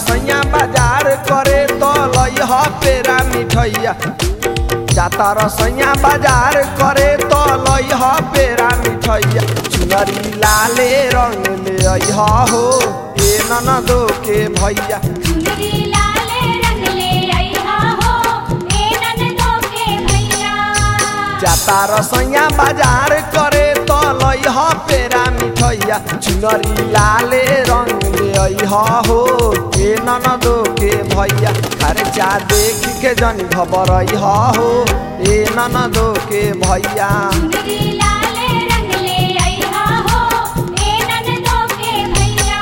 रसैया बाजार करे तो लइह पेरा मिठैया जाता रसैया बाजार करे तो लइह पेरा मिठैया चुनरी लाले रंग ले अइह हो ए ननदो के भैया चुनरी लाले रंग ले अइहा हो ए ननदो के भैया जाता रसैया बाजार करे तो लइह पेरा मिठैया चुनरी लाले रंग ले अइह हो ए ननदो के भैया खर्चा देख के जन खबर अइह हो ए ननदो के भैया चुनरी लाले रंग ले अइहा हो ए ननदो के भैया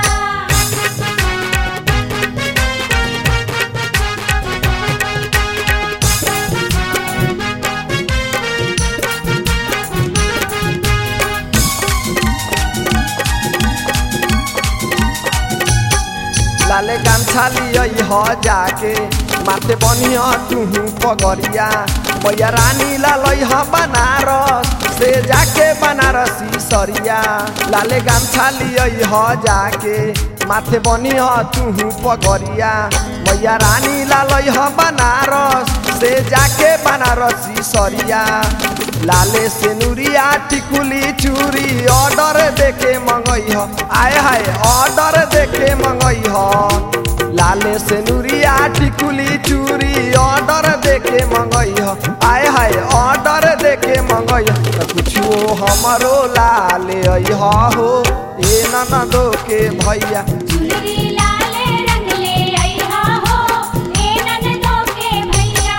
लाले गामछा लियई ह जाके माथे बनिया तुहू पगरिया मैया रानी लालई ह बनारस से जाके बनारसी सरिया लाले गामछा लियई ह जाके माथे बनिया तुहू पगरिया मैया रानी लालई ह बनारस से जाके बनारसी सरिया लाले से नुरिया टिकुली चूरी ऑर्डर देके मंगई ह आय हाय ऑर्डर देके मंगई ह लाले से नुरिया टिकुली चूरी ऑर्डर देके मंगई ह आय हाय ऑर्डर देके मंगई ह त कुछो हमरो लाले अइह हो ए ननदो के भैया चुनरी लाले रंग ले अइहा हो ए ननदो के भैया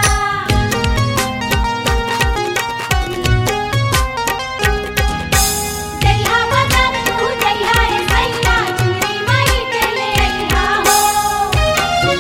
जइहा बाजार तू जइहा ए सैया चुनरी माई के ले अइहा हो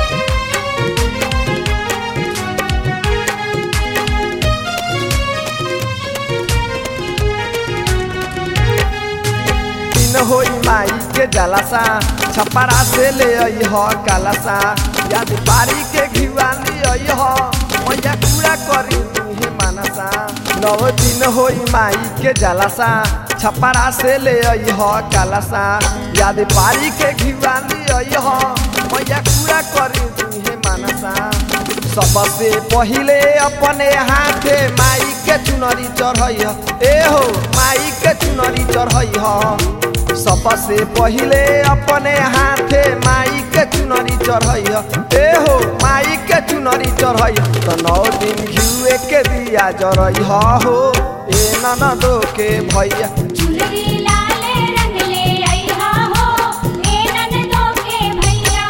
दिन होई माई के जलासा छपरा से ले आई ह कालासा याद पारी के घिवाली आई ह मैया पूरा करी तुही मानसा नव दिन होई माई के जलासा छपरा से ले आई ह कालासा याद पारी के घिवाली आई ह मैया पूरा करी तुही मानसा सबसे पहिले अपने हाथे माई के चुनरी चढ़ई ह ए हो माई के चुनरी चढ़ई ह सबसे पहिले अपने हाथे माई के चुनरी चढ़ई ह ए हो माई के चुनरी चढ़ई ह। त नौ दिन घिउए के दिया जरई ह हो ए ननदो के भैया चुनरी लाले रंग ले अइहा हो ए ननदो के भैया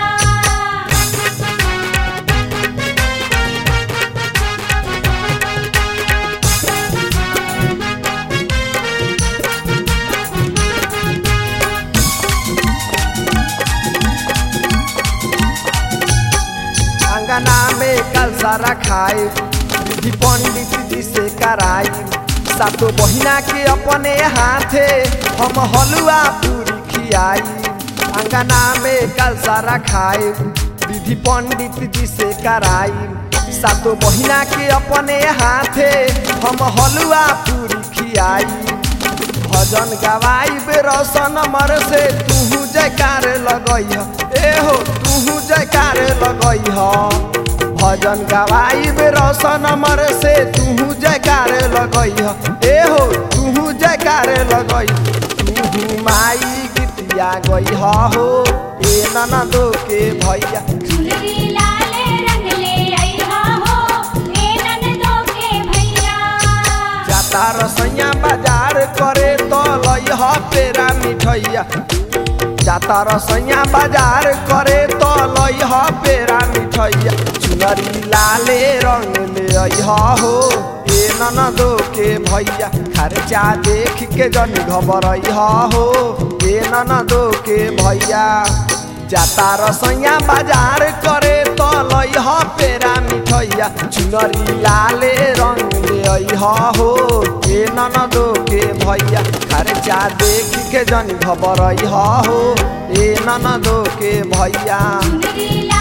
अंगना में कल सारा खाए विधि पंडित जी से कराई सातो बहिना के अपने हाथे हम हलुआ पूरी खियाई अंगना में कल सारा खाए विधि पंडित जी से कराई सातो बहिना के अपने हाथे हम हलुआ पूरी खियाई भजन गवाई बे रोशन मर से तूहू जयकार लगई ह ए हो तूहू जयकार लगई ह भजन गवाई बे रोशन मर से तूहू जयकार लगई ह ए हो तूहू जयकार लगई तूहू माई गीतिया गई ह हो ए ननदो के भैया चुनरी लाले रंग ले अइहा हो ए ननदो के भैया जाता रसैया बाजार करे तो लइह पेरा मिठैया जाता रसैया बाजार करे तो लइह पेरा मिठैया चुनरी लाले रंग ले अइह हो ए ननदो के भैया खर्चा देख के जन घबरइह हो ए ननदो के भैया जाता रसैया बाजार करे तो लइह पेरा मिठैया चुनरी लाले रंग ले अइह हो ए ननदो के भैया खर्चा देख के जन घबरइह हो ए ननदो के भैया चुनरी